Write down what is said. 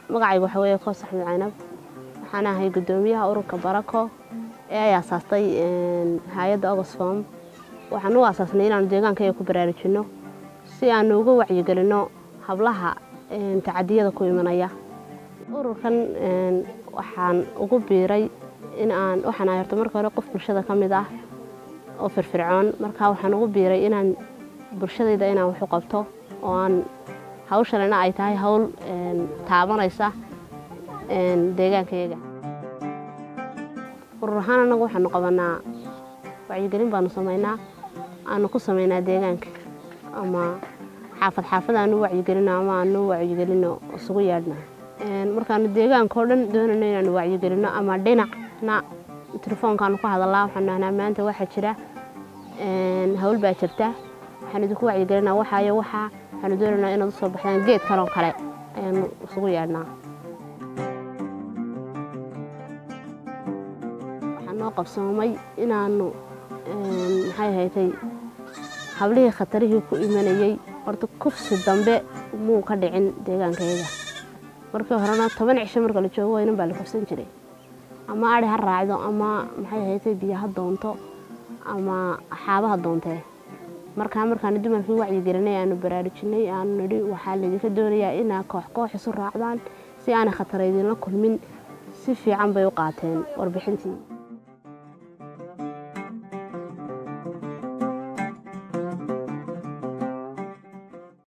magacaygu waxaa weeye koos axmed caynab waxaan ahay guddoomiyaha ururka barako ee ay aasaastay hay-adda ogosfom waxaan u aasaasnay inaanu deegaankayaga ku baraarujinno si aanu uga wacyigelinno hablaha tacadiyada ku imanaya ururkan waxaan ugu biiray in aan waxaan ahay horta marka hore qof bulshada ka mid ah oo firfircoon markaa waxaan ugu biiray inaan bulshadayda inaan wax u qabto oo aan hawshanina ay tahay hawl taabanaysa deegaankayaga urur ahaan anagu waxaanu qabanaa wacyigelin baanu samaynaa aanu ku samaynaa deegaanka ama xaafad xaafad aanu wacyigelino ama aanu wacyigelino isugu yeedhna markaanu deegaanka oo dhan doonayno inaanu wacyigelino ama dhinacna telefoonkaanu ka hadalaa waxaanu nahnaa maanta waxaa jira hawl baa jirta waxaan idinku wacyigelinaa waxaayo waxaa waxaanu doonaynaa inaad usoo baxdaan geed kaloo kale ayaanu isugu yeedhnaa waxaa noo qabsoomay inaanu maxay haytay hablihii khatarihii ku imanayey horta kufsi dambe muu ka dhicin deegaankayaga markii horena toban cisho marka la joogo waynan baa la kufsan jiray ama ari ha raacdo ama maxay haytay biyo ha doonto ama xaaba ha doontee markaa markaanu dumarkii wacyigelinay aanu baraarujinay aanu nidhi waxaa laydinka doonayaa inaa koox koox isu raacdaan si aanay khatara idinla kulmin si fiican bay u qaateen warbixintii